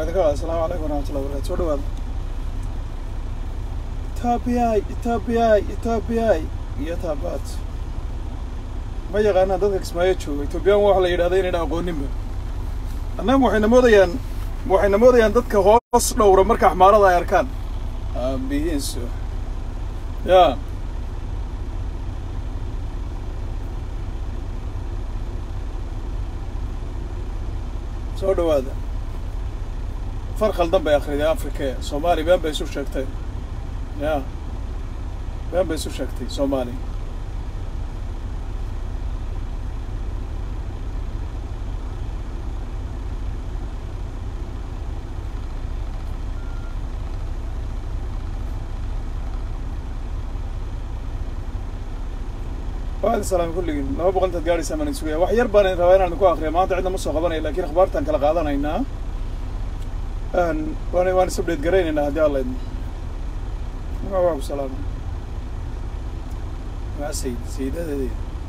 idinka qaada asalaamu calaykum waraxmatullahi wabarakatu soo dhawaada etoobiyay etoobiyay etoobiyay iyo taabaad ma yaqaanaan dadka kismaayo jooga etoobiyaan waxa la yidhahda inayna aqooninba annaga waxayna moodayaan waxayna moodayaan dadka hoos dhowra marka axmaarada ay arkaan aabihiinsu ya soo dhawaada far khaldan bay akriday africa soomaali been bay isu sheegtay ya been bay isu sheegtay soomaali waadi salaam kulligiin laba boqol intaad gaadhaysaa maan sugaya wax yar baan rabaa inaan ku akriya maanta cidna ma soo qabanaya lakin akhbaartaan kala qaadanaynaa waan waan is update garaynaynaa haddii alla idmo magaca waa ku salaamay waa sayid sayidadeedi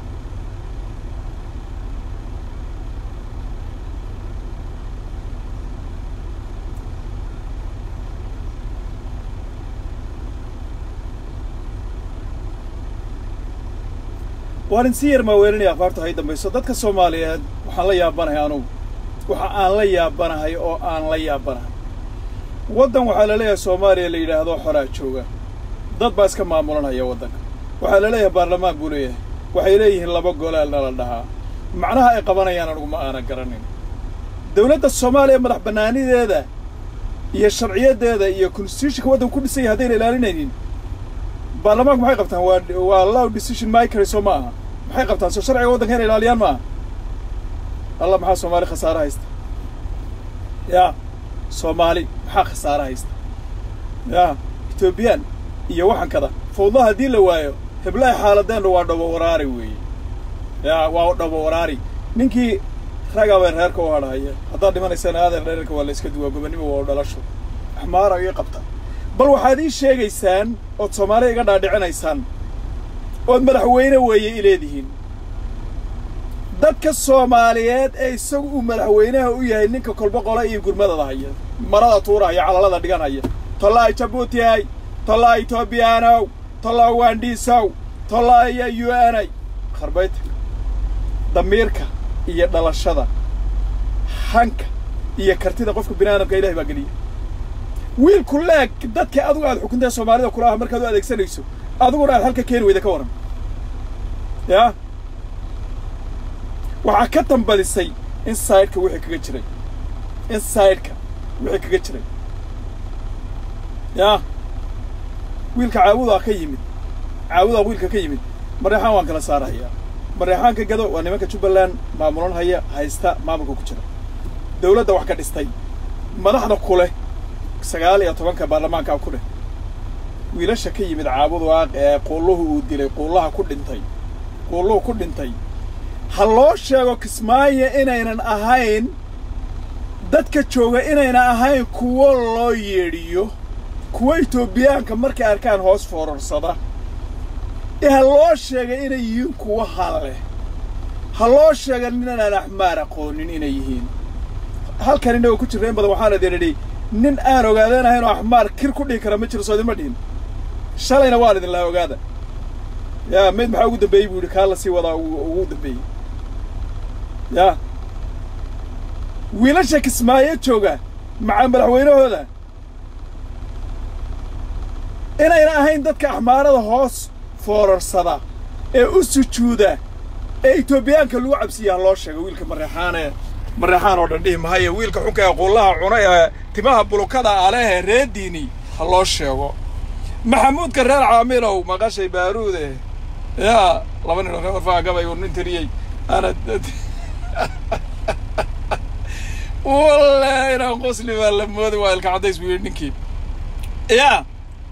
waan in si yar maaweelinaya akhbaarta hay dambayso dadka soomaaliyeed waxaan la yaabanahay anugu waxa aan la yaabanahay oo aan la yaabanahay waddan waxaa la leeyahay soomaaliya la yidhaahdo xoraa jooga dad baa iska maamulanaya waddanka waxaa la leeyahay baarlamaan buu leeyahay waxay leeyihiin laba golaal nala dhahaa macnaha ay qabanayaan anugu ma aanan garanin dawladda soomaaliya madax bannaanideeda iyo sharciyadeeda iyo constitutionka waddanka ku dhisanya haddayna ilaalinaynin baarlamaanku maxay qabtaan waa waa law decision makers soo ma aha maxay qabtaan soo sharciga waddanka inay ilaaliyaan ma aha allah maxaa soomaali khasaare haysta ya soomaali maxaa khasaare haysta ya etoobiyaan iyo waxan kada fawdlaha haddii la waayo heblaha xaaladeenna waa dhabo waraari weeye ya waa dhabo waraari ninkii ragaa bay reerka u hadhahaya haddaad dhimanaysaan aadan reerka waa la iska duwaa gobonnimo waa u dhalasho axmaara ii qabta bal waxaad ii sheegaysaan ood soomaaliya iga dhaadhicinaysaan ood madaxweyne weeye i leedihiin dadka soomaaliyeed ee isagu uu madaxweynaha u yahay ninka kolbo qola iyo gurmadada haya marada tuurahaya calalada dhiganhaya tollaa jabuutihay tollaa etoobiyaanow tollaa waandhiisow tollaa iyo u n ay kharbayta damiirka iyo dhalashada hanka iyo kartida qofka bini aadamka ilahay baa geliya wiilku leeg dadka adigu aad xukuntae soomaalida kula ah markaad u adeegsanayso adiguna aad halka keeni weyda ka waran yaa waxaa ka tambadisay insideka wixii kaga jiray insideka wixii kaga jiray yaa wiilka caabudaa ka yimid caabudaa wiilka ka yimid mareexaan waan kala saarahayaa mareexaanka gado waa nimanka jubbaland maamulan haya haysta maamulka ku jira dawladda wax ka dhistay madaxda kuleh sagaal iyo tobanka baarlamaankaa ku dheh wiilasha ka yimid caabudaaq ee quulluhu uu dilay quullaha ku dhintay quulluhu ku dhintay ha loo sheego kismaayo inaynan ahayn dadka jooga inaynan ahayn kuwo loo yeedhiyo kuwo etoobiyaanka markay arkaan hoos foorarsada ee ha loo sheega inay yihiin kuwo halleh ha loo sheega ninanaan axmaar aqoonin inay yihiin halkan innagoo ku jirra in badan waxaan idin idhi nin aan ogaadanahayn oo axmaar kir ku dhihi kara ma jiro soo idinma dhihin shalayna waan idin lahaa ogaada yaa mayd maxaa ugu dambeeyey buu yidhi kaa la sii wadaa ugu dambeeyey yaa wiilasha kismaayo jooga maca madaxweynahooda inayna ahayn dadka axmaarada hoos foorarsada ee u sujuuda ee etoobiyaanka lagu cabsiiya ha loo sheego wiilka mareexaanee mareexaan oo dhan dhihi mahaye wiilka xunka ee quullaha cuna ee timaha bulukada alehe reediini ha loo sheego maxamuudka reer caamilow maqashay baaruude yaa laba nin oo reer warfaa gabay uu nin tiriyey ana wallahi inaan qosli baa la moodi waa ilka caddays buu yidhi ninkii yaa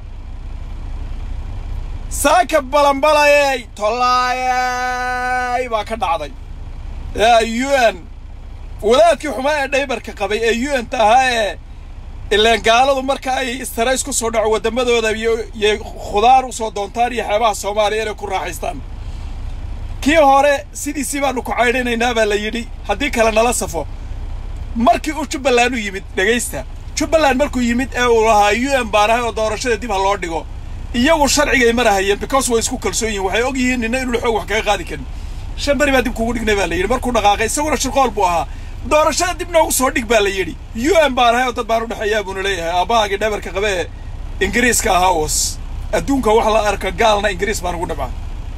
saaka balanbalayey tollaayay baa ka dhacday yaa u n wadaadkii xumaa ee dhaybarka qabay ee u n ta ahaa ee ileen gaaladu marka ay istarays ku soo dhaco waddamadooda iyoyay khudaar u soo doontaan iyo xeebaha soomaaliya inay ku raaxaystaan kii hore sidiisii baanu ku caydhinaynaa baa la yidhi haddii kale nala safo markii uu jubbaland u yimid dhegaysta jubbaland markuu yimid ee uu lahaa u n baan ahay oo doorashada dib ha loo dhigo iyagu sharcigay marahayeen because way isku kalsoon yihin waxay og yihiin nina inuu xoog wax kaga qaadi karin shan beri baa dib kugu dhignay baa la yidhi markuu dhaqaaqay isaguna shirqool buu ahaa doorashada dib noogu soo dhig baa la yidhi u n baan ahay oo dad baan u dhexeeyaa buuna leeyahay aabbahaagii dhabarka qabe ee ingiriiska ahaa oos adduunka wax la arka gaalna ingiriis baan ugu dhabcaa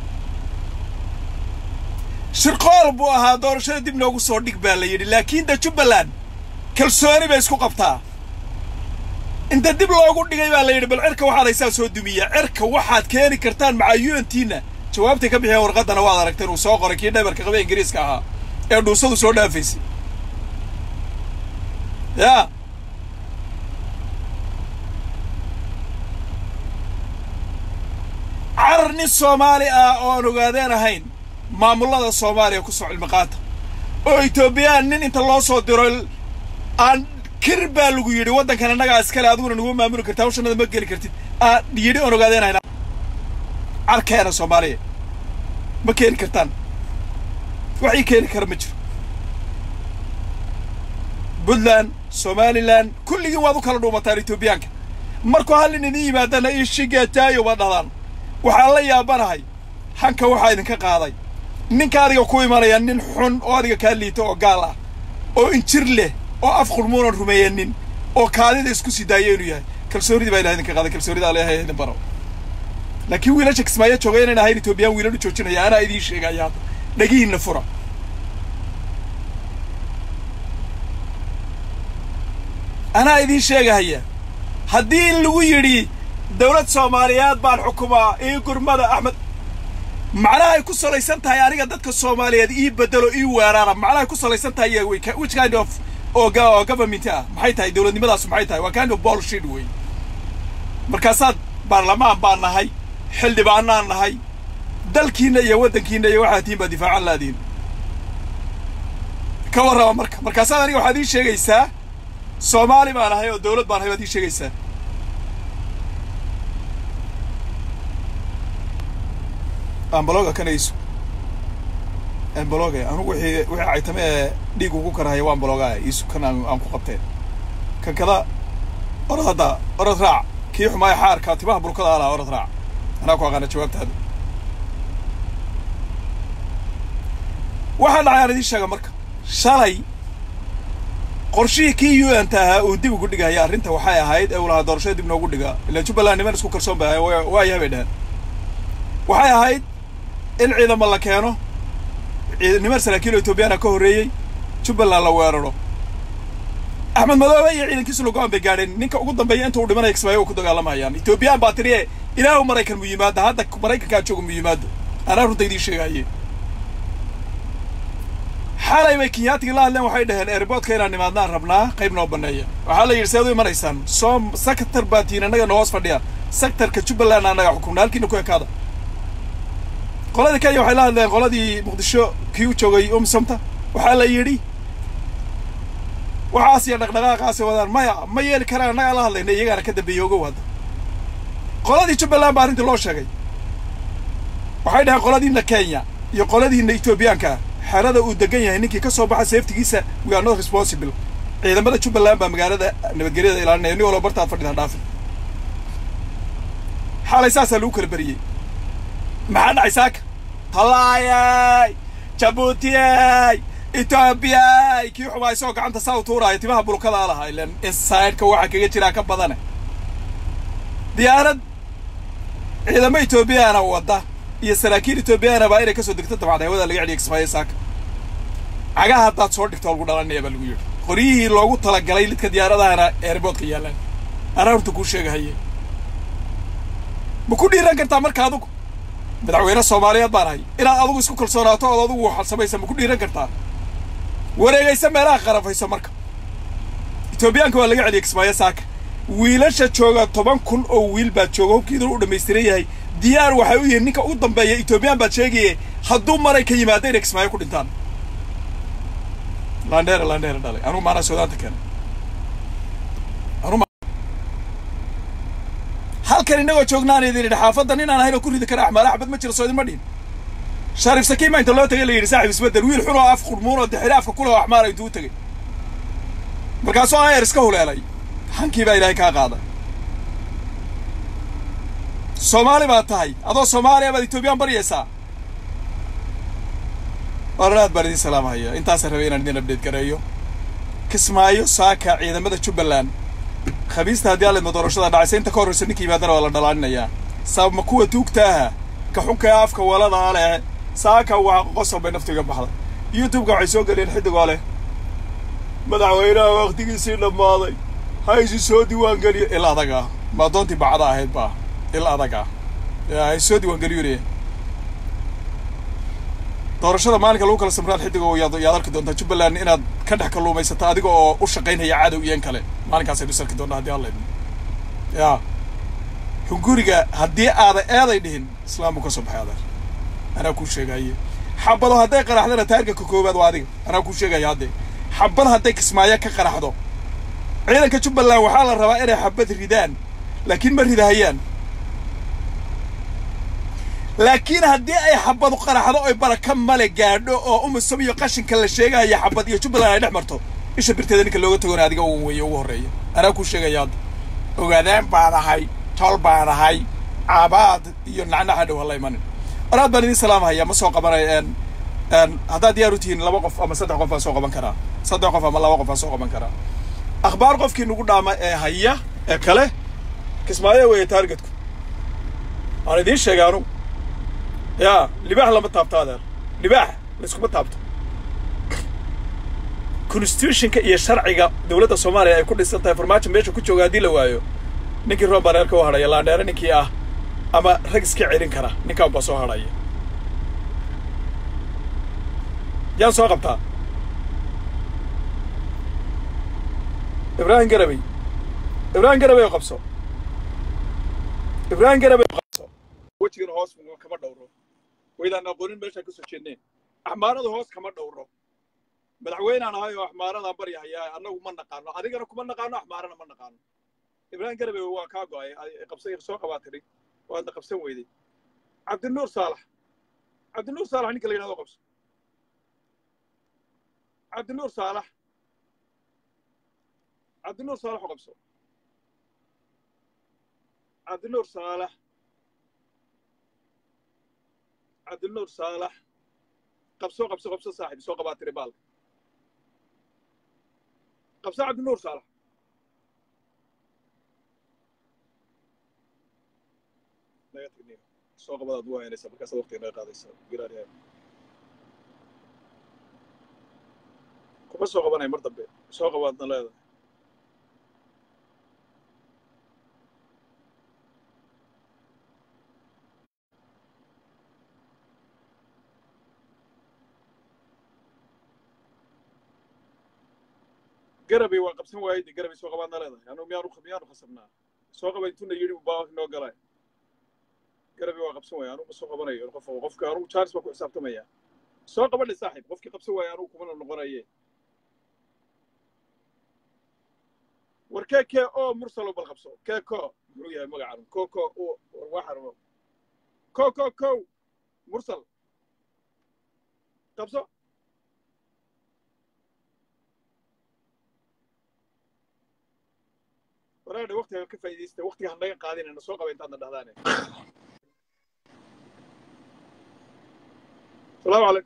shirqool buu ahaa doorashada dib noogu soo dhig baa la yidhi laakiin de jubbaland kalsooni bay isku qabtaa inta dib loogu dhigay baa la yidhi bal cirka waxaad haysaa soo dumiya cirka waxaad keeni kartaan maca untiina jawaabtay ka bixiyeen warqaddana waad aragteen uu soo qoray kii dhabarka qabe ingiriiska ahaa ee dhuusadu soo dhaafaysay yaa carar nin soomaali ah oo aan ogaadeen ahayn maamullada soomaaliya ku soo cilmiqaata oo etoobiyaan nin inta loo soo diro aan kir baa lagu yidhi waddankan annagaa iskale adiguna nagu maamuli karta hawshanada ma geli kartid aa yidhi oon ogaadeen ahayn carkeena soomaaliya ma keeni kartaan wax ii keeni kara ma jiro puntland somalilan kulligiin waad u kala dhuumataan etoobiyaanka markuu hallin idin yimaadana ishigataayo baad dhahdaan waxaan la yaabanahay hanka waxaa idinka qaaday ninka adiga ku imanaya nin xun oo adiga kaa liita oo gaal ah oo injir leh oo af qurmuunan rumeeyanin oo kaadida isku sii daaya inuu yahay kalsoonidii baa ilaha idinka qaaday kalsoonida aleehay idin baro laakiin wiilasha kismaayo jooga inayn ahayn etoobiyaan wiilan u joojinaya anaa idiin sheegaya hadda dhagihiinna fura anaa idiin sheegahaya haddii lagu yidhi dawlad soomaaliyeed baan xukumaa ii gurmada axmed macnaha ay ku salaysan tahay aniga dadka soomaaliyeed ii bedelo ii weeraara macnaha ay ku salaysan tahay which kind of oo government ah maxay tahay dawladnimadaasu maxay tahay waa kind of bullshit wey markaasaad baarlamaan baan nahay xildhibaanaan nahay dalkiinna iyo waddankiinna iyo waxaad tihiin baa difaacan laadiin ka warraba marka markaasaad aniga waxaad ii sheegaysaa soomaali baan ahay oo dawlad baan ahay baad ii sheegaysaa ambaloga kanayso ambaloga anugu wixii wixii caytame ee dhiig ugu karahaya waa ambaloga iisu kan aan aan ku qabteen kan kada orod hadda orod raac kii xumaaya xaarka timaha bulkada alaa orod raac anaa ku aqaana jawaabtaada waxaa dhacay aan idiin sheega marka shalay qorshihii kii u n ta ahaa uu dib ugu dhigaya arrinta waxay ahayd ee uu lahaa doorashada dib noogu dhiga ilaan jubbaland niman isku kalsoon bay ahay waayahay bay dheheen waxay ahayd in ciidamo la keeno niman saraakiil oo etoobiyaana ka horreeyey jubbaland la weeraro axmed madoobe iyo ciidankiisu lago-aan bay gaadheen ninka ugu dambeeya inta uu dhimanaya kismaayo u ku dagaalamayaan etoobiyaan baa tiri e ilaahu maraykan mu yimaado hadda maraykankaa jooga mu yimaado anaa runta idiin sheegaaye xalay bay kenyaatiga la hadleen waxay dhaheen airboodka inaan nimaadnaan rabnaa qayb noo banneeya waxaa la yidhi seed u imanaysaan soo sector baa tihiin annaga na hoos fadhiya sectorka jubbaland annaga xukumna halkiina ku ekaada qoladii kenya waxay la hadleen qoladii muqdisho kii u joogay umsomta waxaa la yidhi waxaas iyo dhaqdhaqaaqaasi wadaan maya ma yeeli karaan annagaa la hadlayna iyagaana ka dambeeyey ogow hadda qoladii jubbaland baa arrintii loo sheegay waxay dhaheen qoladiina kenya iyo qoladiina etoobiyaanka ah xerada uu degan yahay ninkii ka soo baxa safetigiisa we are not responsible ciidamada jubbaland baa magaalada nabadgelyada ilaalinaya nin walba bartaad fadhidaan dhaafin xalay saasaa lagu kala beriyey maxaa dhacay saaka tallaayay jabuutiyay etoobiyay kii xumaa isagoo gacanta saa u tuuraayo timaha bulkadaa lahaa ilan insideka waxa kaga jiraa ka badane diyaarad ciidamo etoobiyaana wadda iyo saraakiil etoobiyaana baa inay ka soo degto dabcad hawada laga celiya kismaayo saaka cagaha haddaad soo dhigto lagu dhalanaya baa lagu yidhi qoryihii loogu talagalay lidka diyaaradahana eerboodka yaallaan anaa horta kuu sheegahaye ma ku dhiiran kartaa marka adugu madaxweyne soomaaliyeed baan ahay inaad adugu isku kalsoonaato ood adugu waxaad samaysa ma ku dhiiran kartaa wareegaysa meelaha qarafayso marka etoobiyaanka waa laga celiyay kismaayo saaka wiilasha jooga toban kun oo wiil baad jooga hubkiiduna u dhammaystiran yahay diyaar waxay u yihiin ninka ugu dambeeya etoobiyaan baad sheegaye hadduu maray ka yimaado inay kismaayo ku dhintaan landheere landheere dhalay anugu maanaa suudaanta keenay halkan innagoo joognaan idin idhi xaafaddan inaan ahayn oo ku ridi kara axmaal axmed ma jiro soo idinma dhihin shariif sakiima inta loo tagay la yidhi saaxib isbedel wiil xun oo af qurmuun oo dixiri afka ku leh oo axmaara intuu u tegey markaasuu ayer iska huleelay hankii baa ilaahay kaa qaaday soomaali baad tahay adoo soomaaliya baad etoobiyaan baryaysaa waranaad baan idin salaamhaya intaasa rabay inaan idin abdeed gareeyo kismaayo saaka ciidamada jubbaland khamiista haddii alidma doorashada dhacaysa inta ka horraysa ninka yimaadana waa la dhalaaninayaa sabab ma kuwa tuugtaaha ka xunka ee afka waladaa leh saaka waa qosol bay naftu iga baxday youtube-ka waxay soo geliyeen xiddigoo leh madaxweynaha waktigiisii dhammaaday ha isi soo diiwaan geliyo il adag ah ma doontii bacda ahayd baa il adag ah ha is soo diiwaan geliyone doorashada maalinka lagu kala samraad xiddigo yaad yaad arki doontaa jubbaland inaad ka dhex kalluumaysato adiga oo u shaqaynaya cadow iyan kale maalinkaasay dhis arki doontaa haddii alla idmo ya hunguriga haddii aada eeday dhihin islaam buu ka soo baxay adeer anaa kuu sheegaye xabado hadday qaraxdana taarga ka koowaad waa adiga anaa kuu sheegaya haddee xabad hadday kismaayo ka qaraxdo ciidanka jubbaland waxaa la rabaa inay xabad ridaan laakiin ma ridahayaan laakiin haddii ay xabadu qaraxdo oy baraka male gaadho oo umusam iyo qashinka la sheegaya xabad iyo jubbaland ay dhex marto isha birteeda ninka looga tagona adiga uun weeye ugu horreeya anaa kuu sheegaya hadda ogaadeen baan ahay tol baan ahay caabaad iyo nacnaxa dhow hala imanin oraad baan idin salaamhaya ma soo qabanay haddaad diyaar u tihiin laba qof ama saddex qof baan soo qaban karaa saddex qof ama laba qof baan soo qaban karaa akhbaar qofkii nagu dhaama ee haya ee kale kismaayo weeye taargetku aan idiin sheegay anugu yaa libaax lama taabto adeer libaax layskuma taabto constitutionka iyo sharciga dowladda soomaaliya ay ku dhisan tahay farmaajo meesha ku jooga haddii la waayo ninkii roon baa reerka u hadhaya laandheere ninkii ah ama rag iska celin kara ninkaan baa soo hadhaya yaan soo qabtaa ibraahim garabey ibraahim garabey oo qabso ibraahim garabey oo qabso wejigana hoos kama dhowro waydaan aqoonin meeshaan kasoo jeedneen axmaarada hoos kama dhowro madaxweynaan ahay oo axmaaradaan baryahayaa annagu ma naqaano adigana kuma naqaano axmaarana ma naqaano ibraahim garabey waa kaa go'ay qabsay soo qabaa tidhi waadna qabsan weyday cabdinuur saalax cabdinuur saalax ninka la yidhahdo qabso cabdinuur saalax cabdinuur saalax oo qabso cabdinuur saalax cabdinuur saalax qabso qabso qabso saaxib soo qabaa tiri baalka qabso cabdinuur saalax naga tagniyo soo qabadaad u haynaysa markaasaad waqtiga naga qaadaysa giraariya kuma soo qabanay mar dambe soo qabaadna leedahay garabay waa qabsan waayey de garabay soo qabaadna leedahay anu miyaanu miyaanu khasabnaa soo qaba intuna yidhi baa noo galay garabay waa qabsan waaya anugu ma soo qabanayo qof qofka anugu charles baa ku xisaabtamaya soo qabadhe saaxiib qofkii qabsan waaya anugu kumana noqonaye war kee kee oo mursalo bal qabso kee ko muxuu yahay magacan ko ko war waxan ko ko kow mursal qabso waraadhe waqtiga ka faa'iidaysta waqtiga han naga qaadinayna soo qaba intaadna dhahdaane asalaamu calaykum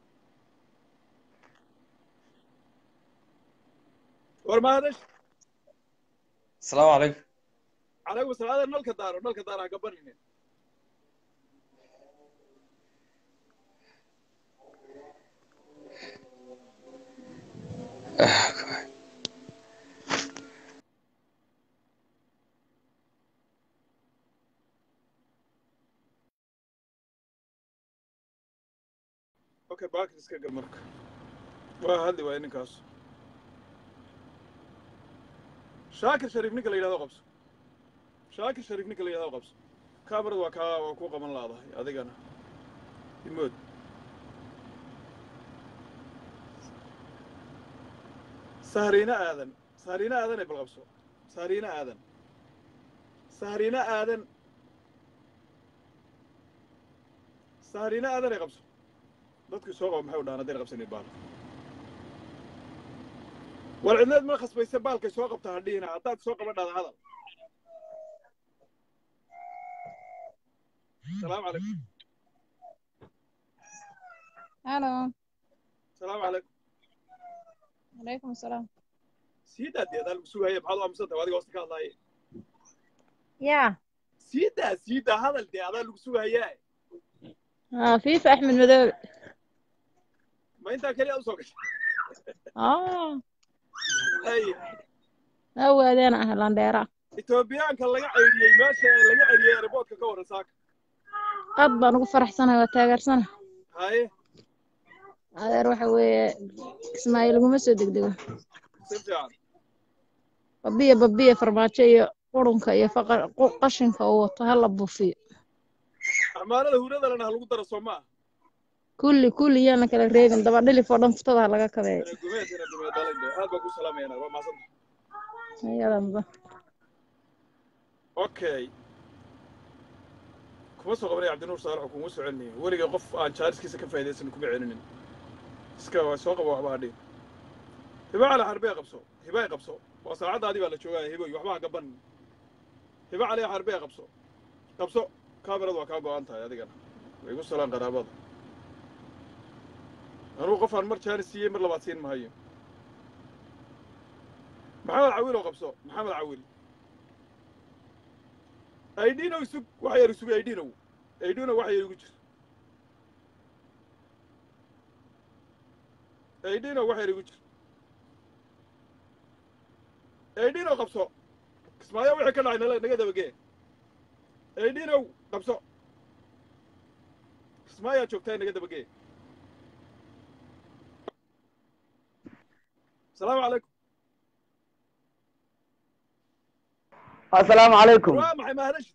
war mahadash السلام عليكم calaykum asalaam adeer nalka daaro nalka daaro ha gabanine okay baakir iska gal marka waa hadli waaya ninkaas shaakir shariif ninka la yidhahdo qabso shaakir shariif ninka la yidhahdo qabso kamarad waa kaa waa ku qaban laadahay adigana imood sahriina aadan sahriina aadan ee bal qabso sahriina aadan sahriina aadan sahriina aadan ee qabso dadkii soo qaba maxay u dhahan haddayna qabsanin baal war cidneed ma khasbaysa baalkay soo qabta hadhihina haddaad soo qaban dhahda hadal salaamu calaykum Halo, salaamu calaykum alaikum salaam. sii daa dee adaa lagu sugaya maxaad u aaminsan tahay adiga hoosta ka hadlaaya yaa sii daa sii daa hadal dee adaa lagu sugayaa ah fiifa axmed madoobe ma intaa keliya usoo gashay ah ay awaadeena ah landheera etoobiyaanka laga ceyriyey meesha laga celiyey airboodka ka warran saaka aad baan ugu faraxsanahay waa taageersana haye adeer waxa weeye ismaaciil laguma soo degdego si fiican babiya babiya farmaajo iyo qurunka iyo faqa- qu- qashinka uu wato ha la buufiyo amaanada huradalena ha lagu daro soo maaha kulli kulli yaana kala reebin daba dhilif oo dhan futada ha laga kabeeyo ina gumeed ina gumeed dhalayde aad baan ku salaamayana waa mahadsanta iyadanba okay kuma soo qabanaya cabdinuur saalax kuma soo celinaya weligay qof aan jaariskiisa ka faa'iidaysan kuma celinin iska waa soo qaba waxba hadhin hiba cali xarbee qabso hiba ay qabso waa saacaddaadii baa la joogaya hiboy waxba ha gaban hiba cali xarbee qabso qabso kaamiradu waa kaa go'an tahay adigana way igu salaan qaraabada anugu qof aan mar jaaris siiyey mar labaad siin mahayo maxamed cawil oo qabso maxamed cawil aydhinow sug wax yar sug aydhinow aydhinow wax yar igu jir aydhinow wax yar igu jir aydhinow qabso kismaayo wixii ka dhacay nala naga dabagee aydhinow qabso kismaayaa joogtaa naga dabagee asalaamu calaykum السلام عليكم waa maxay maharash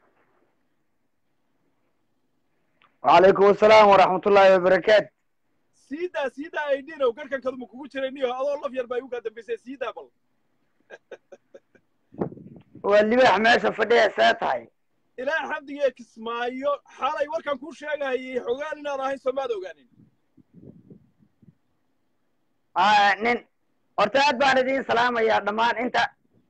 وعليكم السلام ورحمة الله وبركاته siidaa siidaa aydhinow garhkan kaduma kugu jiray niyo adoo laf yar baa igu kaa dambaysay siidaa bal واللباح ماشي فديه ساتهاي ilaa xamdigee kismaayo xalay warkan kuu sheegayay xogaan inaad ahayn soomaad ogaanin آه نين horta aad baan idiin salaamayaa dhammaan inta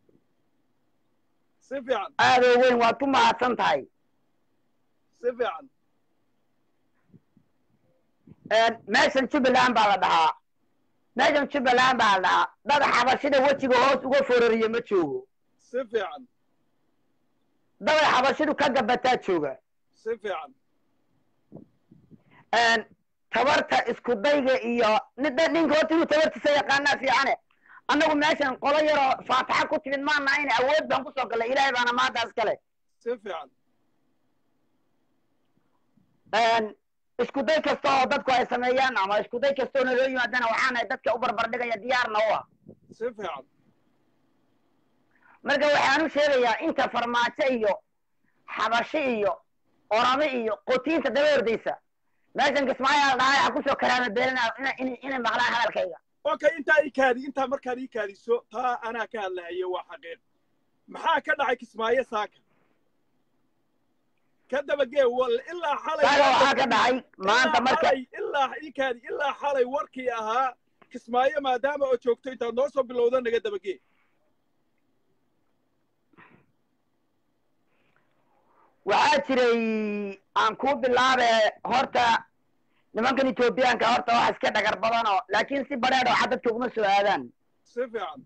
si fiican aadoo weyn waad ku mahadsan tahay si fiican meeshan jubbaland baa la dhahaa meeshan jubbaland baa la dhahaa dad xabashida wejiga hoos uga fororiye ma joogo si fiican dad xabashidu ka gabataa jooga si fiican tabarta isku dayga iyo nida ninka horta inuu tabartiisa yaqaanaa fiicane annagu meeshan qolo yaroo faataxa ku timid maana in awood baan kusoo gallay ilaahay baana maantaas kale si fiican isku day kasta oo dadku ay sameeyaan ama isku day kasta oo naloo yimaadana waxaanahay dadka u barbardhigaya diyaarna u ah si fiican marka waxaan u sheegayaa inta farmaajo iyo xabashi iyo orame iyo qotiinta daba ordaysa meeshan kismaayo la dhahay ha kusoo karaama beelina inay maqlaan hadalkayga okay intaa ii kaadi intaa markaad ii kaadiso taa anaa ka hadlahaye waa xaqiiq maxaa ka dhacay kismaayo saaka ka dabagee wal ilaa xalay saaga waxaa ka dhacay maanta ilaa marka xalay- ilaa ii kaadi ilaa xalay warkii ahaa kismaayo maadaama oo joogto intaad noo soo bilowda naga dabagee waxaa jiray aan kuu bilaabe horta nimankan etoobiyaanka horta wax iska dhagar badanoo laakiin si badheedh oo dadka uguma soo aadaan si fiican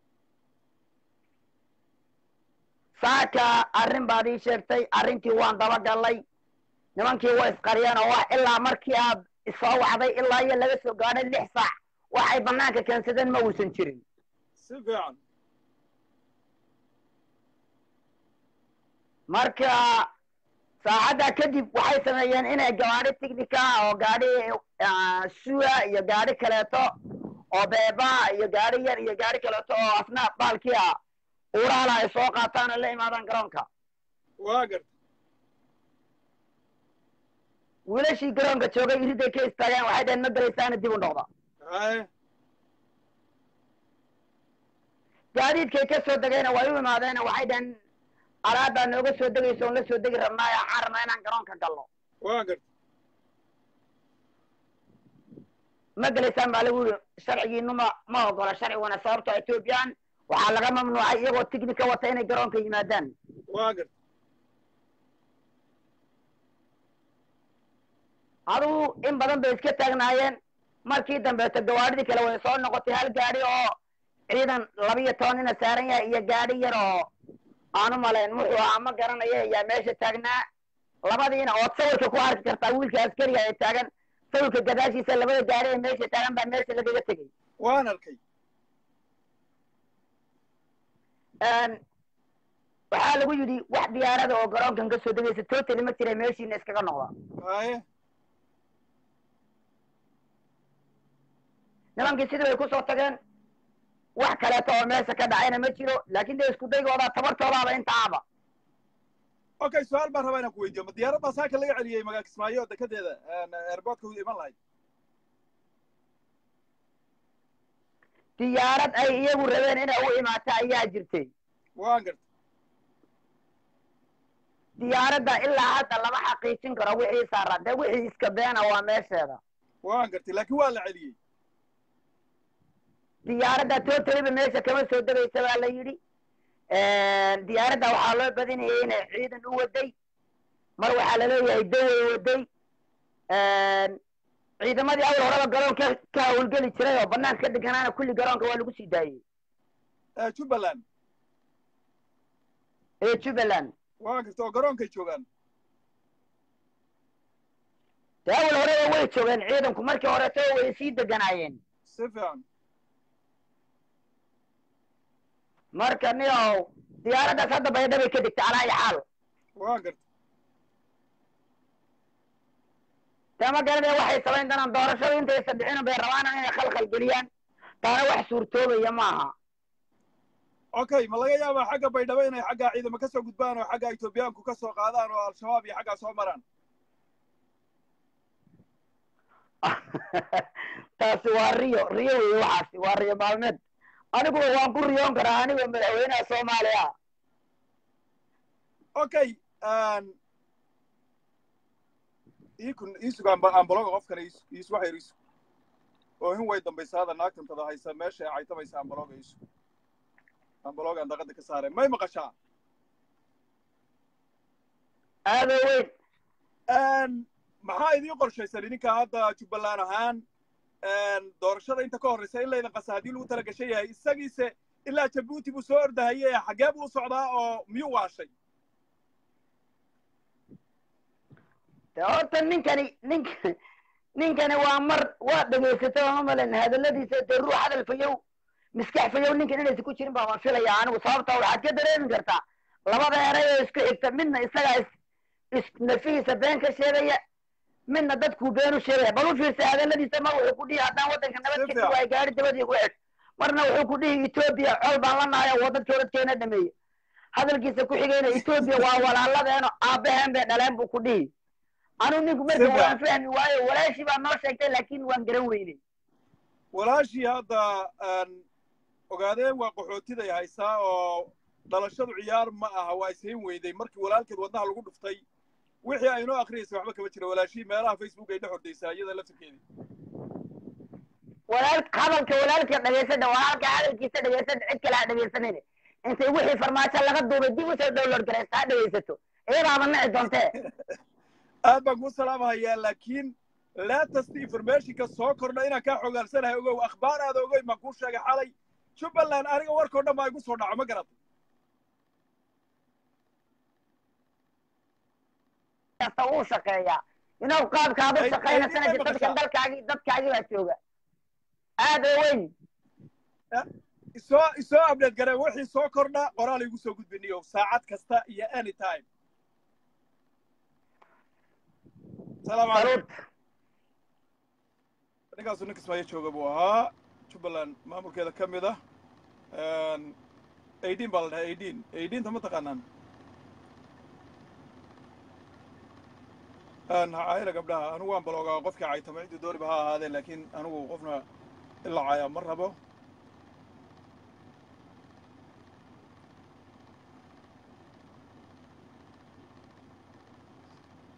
saaka arrin baad ii sheegtay arrintii waan dabagallay nimankii waa isqariyeen oo wax ilaa markii aad isoo wacday ilaa iyo laga soo gaadhay lix saac wax ay banaanka keensadeen ma uusan jirin si fiican marka saacaddaa kadib waxay sameeyeen inay gawaadhi tignika oo gaadhi ah, suya iyo gaadhi kaleeto oo beeba iyo gaadhi yar iyo gaadhi kaleeto oo asna baalkii ah uuraala ay soo qaataan oo la imaadaan garoonka waa garta wiilashii garoonka joogay iriday ka istaageen waxay dhaheen ma gelaysaana dib u noqda haye gaadiidkay ka soo degayna way u imaadeen waxay dhaheen alaabbaa nooga soo degaysa oon la soo degi rabnaayo waxaan rabnaa inaan garoonka galno waa garta ma gelaysaan baa lagu yidhi sharcigiinu ma ma ogola sharciguna sababtoo ethoobiyan waxaa laga mamnuucay iyagoo tignika wata inay garoonka yimaadaan waa garta adugu in badan bay iska taagnaayeen markii dambeeto gawaadhidii kale way soo noqotay hal gaadhi oo ciidan labiyo toban nina saaran yahay iyo gaadhi yar oo aanu malayn muxuu ahaa ma garanaya ayaa meesha taagnaa labadiina ood sawirka ku arki kartaa wiilka askariga ee taagan sawirka gadaashiisa labada gaadhi ee meesha taagan baa meesha lagaga tegey waan arkay waxaa lagu yidhi wax diyaarada oo garoonkan ka soo degaysa totally ma jira meeshiina iskaga noqda haye nimankii sidii bay kusoo tageen wax kaleeto oo meesha ka dhacayna ma jiro laakin dee isku daygooda tabartoodaaba intaaba okay su-aal baan rabaa inaan ku weydiiyo ma diyaaraddaa saaka laga celiyey magaa kismaayo dekedeeda airportka u iman lahayd diyaarad ay iyagu rabeen inay u imaata ayaa jirtay waan garta diyaaradda ilaa hadda lama xaqiijin karo wixii saaran dee wixii iska beena waa meesheeda waan gartay laakiin waa la celiyey diyaaradda totaliba meesha kama soo degaysa baa la yidhi diyaaradda waxaa loo badinayay inay ciidan u waday mar waxaa laleeyahay daway waday ciidamadii awal horeba garoonka ka hawlgeli jiray oo banaanka ka deganaana kulli garoonka waa lagu sii daayey jubbaland ee jubbaland waan garta oo garoonkay joogaan dee awal horeba way joogeen ciidanku markii horeto way sii deganaayeen si fiican marka niow diyaaraddaas hadda baydhabay ka degtay calaa iyo xaal waan garta dee ma garanaya waxay samayn doonaan doorashada intaysa dhicin bay rabaan inay khalkhal geliyaan taana wax suurtoobaya maaha okay ma laga yaabaa xagga baydhabo inay xaggaa ciidamo ka soo gudbaan oo xagga etoobiyaanku ka soo qaadaan oo al-shabaab iyo xaggaa soo maraan taasi waa riyo riyo wey waxaasi waa riyo maalmeed aniguba waan ku riyoon karaa anigoo madaxweynaha soomaaliya okay iikun iisug ambaloga qofkana iis waxayr iisug oo hin way dambaysaada naagtantada haysa meesha ay caytamaysa ambaloga iisug ambalogaan daqada ka saareen may maqashaa aado weyn maxaa idiin qorshaysan idinka hadda jubbaland ahaan doorashada inta ka horraysa in laydan qasa haddii lagu tala gashan yahay isagiise ilaa jabuuti buu soo ordahaye xaggee buu u socdaa oo miyuu waashay de horta ninkani nink ninkani waa mar waa dhegaysatay oo mamalan hadalladiisa dee ruux hadal fayow miskax fayow ninkan inaysa ku jirin baa waan filaya anigu sababta waxaad ka dareemi kartaa labada eray oo isku xigta midna isagaa is is nafihiisa been ka sheegaya midna dadkuu been u sheegaya bal u fiirsa hadalladiisa mar wuxuu ku dhihi haddaan waddanka nabad ka dib waay gaari dabadii ku xidh marna wuxuu ku dhihi etoobiya col baan la nahay oo waddan jooradkeena dhameeye hadalkiisa ku xigayna etoobiya waa walaaladeeno aabbaheen bay dhaleen buu ku dhihi anuu ninku marka waan fahmi waayo walaashii baa noo sheegtay laakin waan garan weynay walaashii hadda ogaadeen waa qaxootiday haysaa oo dhalashadu ciyaar ma aha waa ishayn weyday markii walaalkeed wadnaha lagu dhuftay wixii ay noo akriyaysay waxba kama jira walaashii meelaha facebook ay dhex hordaysaa iyada laftirkeedii walaal hadalka walaalka dhegaysadha walaalka hadalkiisa dhegaysadha cid kale ha dhegaysanayne intay wixii farmaajo laga duubay dib usoo download garaysta ha dhegaysato iyadaaba nici doontee aad baan kuu salaamahayaa laakiin latest informationka soo kordha inaan kaa xogaalsanahay ogow akhbaar aada ogoy baan kuu sheegay xalay jubbaland aniga warkao dhan baa igu soo dhaco ma garata kasta wuu shaqeeyaa inow qaabkaad u shaqaynaysanaysa dadkan dalkaagii dadkaagii baa jooga aad oo weyn isoo isoo update garee wixii soo kordha qoraal igu soo gudbiniyo saacad kasta iyo any time salaamu calaykum ninkaasu nin kismaayo jooga buu ahaa jubbaland maamulkeeda ka mid ah eighteen baa la dhahay eighteen eighteenta ma taqaanaan hayla gabdhaha anigu waan baloogaa qofkii caytama ciddii dooriba ha ahaadeen laakiin anigu qofna ila caya ma rabo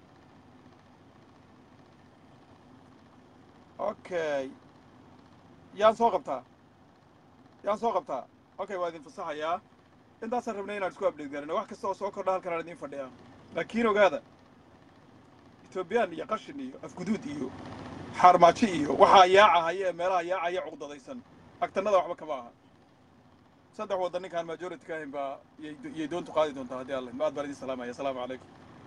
okay yaan soo qabtaa yaan soo qabtaa okay waa idin fasaxayaa intaasaan rabnay inaan isku update garano wax kasta oo soo kordha halkan aan idiin fadhiyaa laakiin ogaada etoobiyaan iyo qashin iyo afguduud iyo xaarmaajo iyo waxaa yaacahaya ee meelaha yaacaya cuqdadaysan agtanada waxba kama aha saddex waddan ninkaan majority ka ahayn baa yay yay doontu qaadi doontaa haddii alle maad baan idin salaamaya asalaamu calaykum